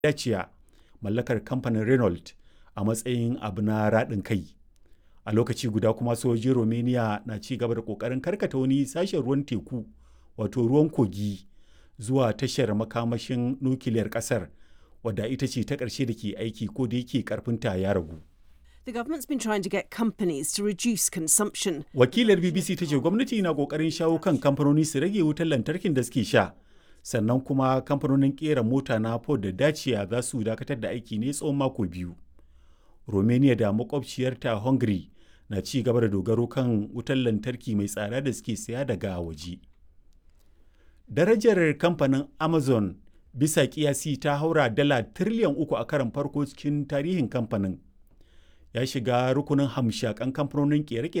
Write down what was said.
Dacia mallakar kamfanin Renault a matsayin abu na raɗin kai. A lokaci guda kuma sojojin Romania na ci gaba da ƙoƙarin karkata wani sashen ruwan teku wato ruwan kogi zuwa tashar makamashin nukiliyar ƙasar wadda ita ce ta ƙarshe da ke aiki ko da yake ƙarfinta ya ragu. The government's been trying to get companies to reduce consumption. Wakilar BBC ta ce gwamnati na ƙoƙarin shawo kan kamfanoni su rage wutar lantarkin da suke sha. Sannan kuma kamfanonin ƙera mota na Ford da Dacia za su dakatar da aiki ne tsawon mako biyu. Romania da makwabciyarta Hungary na ci gaba da dogaro kan wutar lantarki mai tsada da suke saya daga waje. Darajar kamfanin Amazon bisa kiyasi ta haura dala tiriliyan uku a karon farko cikin tarihin kamfanin. Ya shiga rukunin hamshakan kamfanonin kere